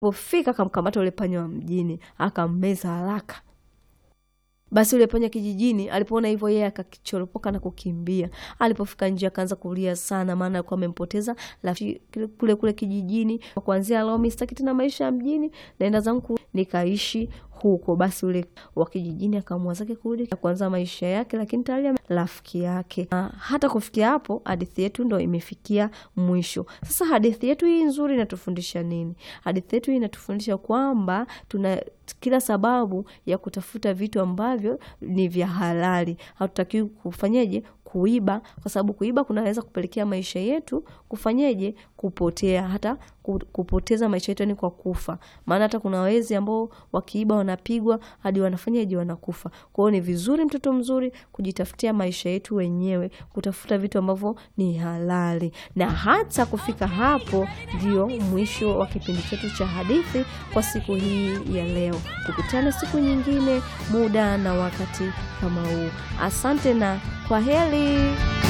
Alipofika akamkamata ule panya wa mjini akammeza haraka. Basi ule panya kijijini alipoona hivyo, yeye akakichoropoka na kukimbia. Alipofika nje akaanza kulia sana, maana alikuwa amempoteza rafiki kule kule kijijini. Kuanzia leo mimi sitaki tena maisha ya mjini, naenda zangu nikaishi huko. Basi ule wa kijijini akaamua zake kurudi kuanza maisha yake, lakini tayari rafiki yake. Na hata kufikia hapo, hadithi yetu ndo imefikia mwisho. Sasa hadithi yetu hii nzuri inatufundisha nini? Hadithi yetu hii inatufundisha kwamba tuna kila sababu ya kutafuta vitu ambavyo ni vya halali. Hatutakiwi kufanyeje? Kuiba, kwa sababu kuiba kunaweza kupelekea maisha yetu kufanyeje? Kupotea, hata kupoteza maisha yetu, yani kwa kufa. Maana hata kuna wezi ambao wakiiba wanapigwa hadi wanafanyaje? Wanakufa. Kwa hiyo ni vizuri, mtoto mzuri, kujitafutia maisha yetu wenyewe, kutafuta vitu ambavyo ni halali. Na hata kufika hapo, ndio mwisho wa kipindi chetu cha hadithi kwa siku hii ya leo. Tukutane siku nyingine, muda na wakati kama huu. Asante na kwa heri.